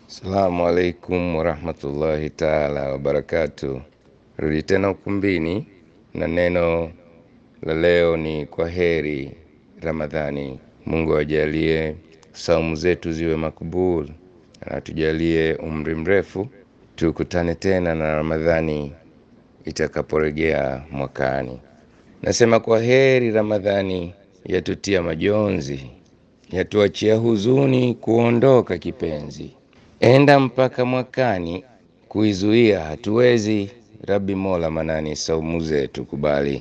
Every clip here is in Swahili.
Assalamu alaikum warahmatullahi taala wabarakatu. Rudi tena ukumbini na neno la leo ni kwa heri Ramadhani. Mungu ajalie saumu zetu ziwe makubul, na tujalie umri mrefu, tukutane tena na Ramadhani itakaporejea mwakani. Nasema kwa heri Ramadhani, yatutia majonzi, yatuachia huzuni kuondoka kipenzi enda mpaka mwakani, kuizuia hatuwezi. Rabi Mola Manani, saumu zetu kubali.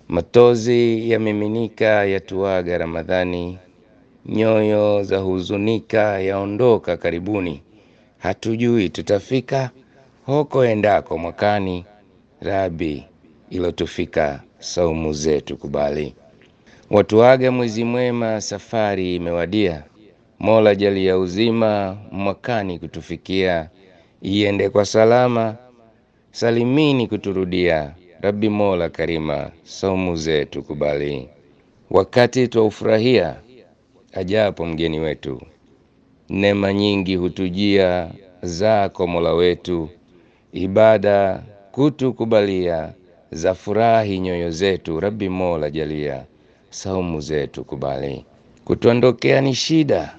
Matozi yamiminika yatuaga Ramadhani, nyoyo za huzunika yaondoka karibuni. Hatujui tutafika hoko endako mwakani. Rabi ilotufika saumu zetu kubali. Watuaga mwezi mwema, safari imewadia. Mola jalia uzima mwakani kutufikia, iende kwa salama salimini kuturudia. Rabbi Mola Karima, saumu zetu kubali. Wakati twaufurahia ajapo mgeni wetu, neema nyingi hutujia zako Mola wetu, ibada kutukubalia, za furahi nyoyo zetu. Rabbi Mola jalia saumu zetu kubali. Kutuondokea ni shida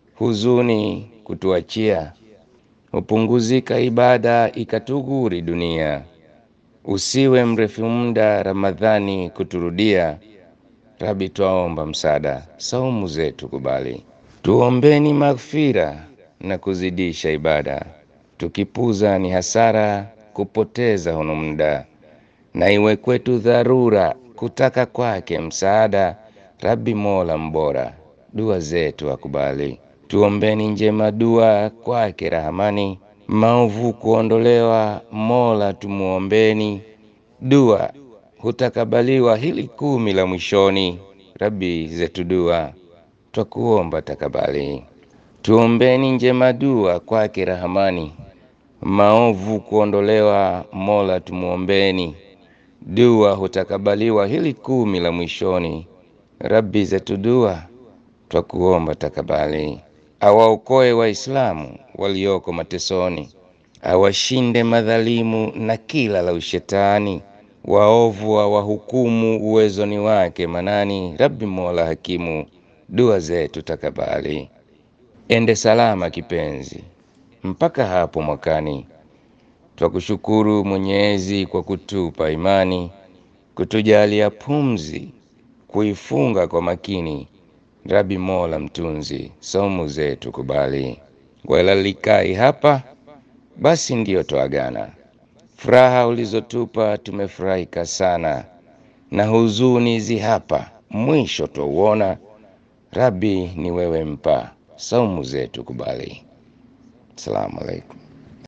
huzuni kutuachia, hupunguzika ibada ikatuguri dunia. Usiwe mrefu muda Ramadhani kuturudia, Rabi twaomba msaada saumu zetu kubali. Tuombeni maghfira na kuzidisha ibada, tukipuza ni hasara kupoteza hono muda, na iwe kwetu dharura kutaka kwake msaada. Rabi Mola mbora dua zetu akubali. Tuombeni njema dua kwake Rahamani, maovu kuondolewa Mola tumuombeni. Dua hutakabaliwa hili kumi la mwishoni, Rabi zetu dua twakuomba takabali. Tuombeni njema dua kwake Rahamani, maovu kuondolewa Mola tumuombeni. Dua hutakabaliwa hili kumi la mwishoni, Rabi zetu dua twakuomba takabali. Awaokoe Waislamu walioko matesoni, awashinde madhalimu na kila la ushetani. Waovu awahukumu uwezoni wake manani. Rabbi Mola hakimu, dua zetu takabali. Ende salama kipenzi mpaka hapo mwakani. Twakushukuru Mwenyezi kwa kutupa imani, kutujalia pumzi, kuifunga kwa makini. Rabi Mola mtunzi, saumu zetu kubali. Walalikai hapa basi ndiyo twaagana. Furaha ulizotupa tumefurahika sana, na huzuni zi hapa mwisho twauona. Rabi ni wewe mpa, saumu zetu kubali. Assalamu alaikum.